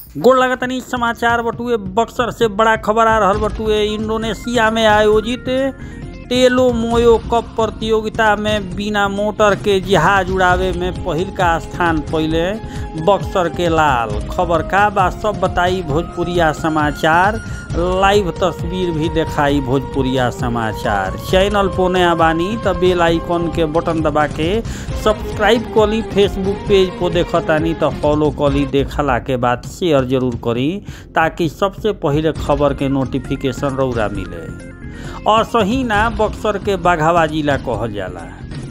गोड़ लगतनी समाचार बटुए बक्सर से बड़ा खबर आ रहल बटुए इंडोनेशिया में आयोजित टेलो मोयो कप प्रतियोगिता में बिना मोटर के जहाज उड़ावे में पहिल का स्थान पहिले बक्सर के लाल खबर का बा सब बताई भोजपुरिया समाचार लाइव तस्वीर भी दिखाई भोजपुरिया समाचार चैनल पोने बानी त बेल आइकन के बटन दबा के सब्सक्राइब कली फेसबुक पेज को देखतानी त फॉलो कली देखला के बाद शेयर जरूर करी ताकि सबसे पहिले खबर के नोटिफिकेशन रौरा मिले और सही ना बक्सर के बाघावा जिला कहल जाला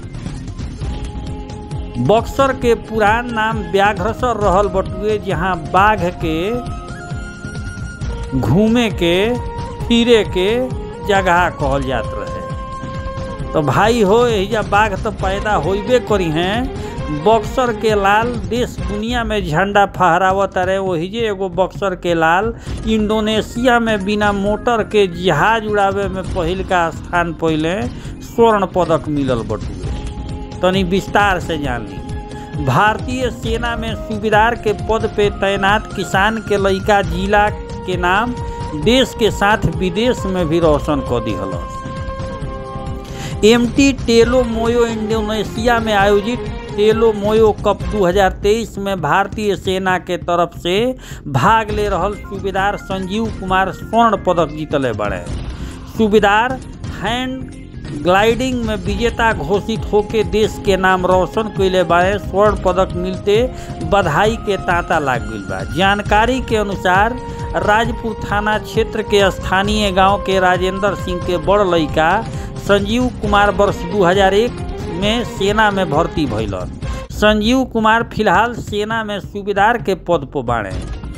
बक्सर के पुरान नाम व्याघ्रसर रहल बटुए जहाँ बाघ के घूमे के फिरे के जगह कहल जात रहे तो भाई हो एहिजा बाघ तो पैदा होइबे करी हैं बक्सर के लाल देश दुनिया में झंडा फहरावत रहे वही जे एगो बक्सर के लाल इंडोनेशिया में बिना मोटर के जहाज उड़ावे में पहिल का स्थान पहले स्वर्ण पदक मिलल बटुए तनी विस्तार से जान ली भारतीय सेना में सूबेदार के पद पे तैनात किसान के लइका जिला के नाम देश के साथ विदेश में भी रोशन कर दिहलस एमटी टेलो मोयो इंडोनेशिया में आयोजित टेलो मोयो कप 2023 में भारतीय सेना के तरफ से भाग ले रहल सूबेदार संजीव कुमार स्वर्ण पदक जीतले बड़े सूबेदार हैंड ग्लाइडिंग में विजेता घोषित होके देश के नाम रोशन कैले बारे स्वर्ण पदक मिलते बधाई के तांता लाग गई बा जानकारी के अनुसार राजपुर थाना क्षेत्र के स्थानीय गांव के राजेंद्र सिंह के बड़ लड़का संजीव कुमार वर्ष 2001 में सेना में भर्ती भइलन संजीव कुमार फिलहाल सेना में सूबेदार के पद पर बाड़े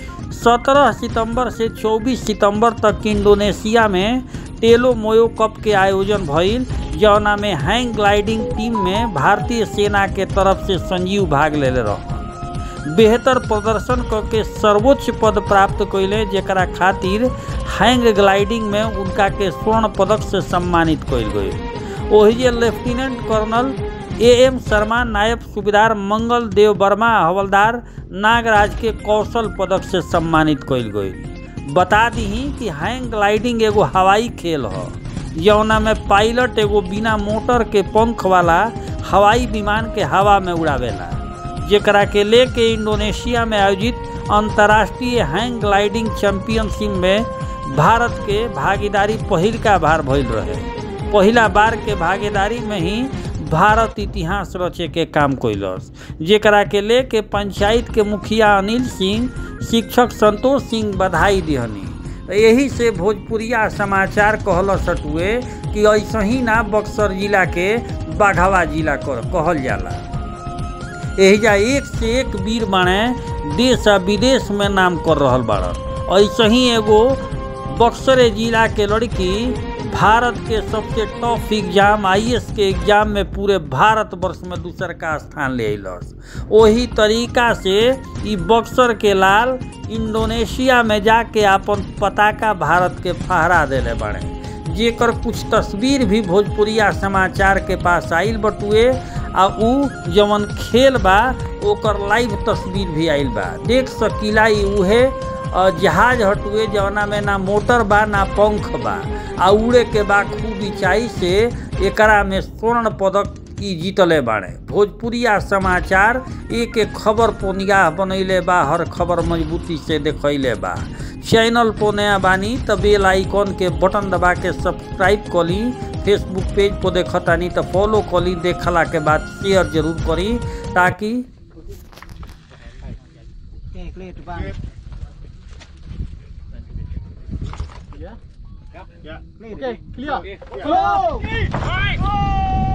17 सितंबर से 24 सितंबर तक इंडोनेशिया में टेलो मोयो कप के आयोजन भइल जौना में हैंग ग्लाइडिंग टीम में भारतीय सेना के तरफ से संजीव भाग ले रह बेहतर प्रदर्शन करके सर्वोच्च पद प्राप्त कैले जरा खातिर हैंग ग्लाइडिंग में उनका के स्वर्ण पदक से सम्मानित कैल गई वही जे lieutenant colonel A M Sharma नायब सूबेदार मंगल देव वर्मा हवलदार नागराज के कौशल पदक से सम्मानित कैल गई बता दी कि हैंग ग्लाइडिंग एगो हवाई खेल ह जौना में पायलट एगो बिना मोटर के पंख वाला हवाई विमान के हवा में उड़ावेला जेकरा के लेके इंडोनेशिया में आयोजित अंतर्राष्ट्रीय हैंग ग्लाइडिंग चैंपियनशिप में भारत के भागीदारी पहिल का बार भइल रहे पहिला बार के भागीदारी में ही भारत इतिहास रचे के काम कैलस जेकरा के लेके पंचायत के मुखिया अनिल सिंह शिक्षक संतोष सिंह बधाई दिहनी यही से भोजपुरिया समाचार कहल सटुए कि ऐसा ही ना बक्सर जिला के बाघावा जिला कहल जाला एहिजा एक से एक वीर बाणे देश आ विदेश में नाम कर रहल बाड़न ऐसे ही एगो बक्सर जिला के लड़की भारत के सबसे टफ एग्जाम आईएएस के एग्जाम में पूरे भारत वर्ष में दूसर का स्थान ले अस वही तरीका से ई बक्सर के लाल इंडोनेशिया में जाके अपन पताका भारत के फहरा दिले बड़े जेकर कुछ तस्वीर भी भोजपुरिया समाचार के पास आइल बटुए आ उ जवन खेल बा ओकर लाइव तस्वीर भी आइल बा देख सकीला ई उहे जहाज हटुए जवना में ना मोटर बा ना पंख बा आ उड़े के बा खूब ऊंचाई से एकरा में स्वर्ण पदक ई जीतले बाड़े भोजपुरिया समाचार एक एक खबर पर निगाह बनैले बा हर खबर मजबूती से देखैले बा चैनल पर नया बानी त बेल आइकन के बटन दबा के सब्सक्राइब कली फेसबुक पेज पर देखतानी तो फॉलो कली देखला के बाद शेयर जरूर करी ताकि Okay, clear. Go!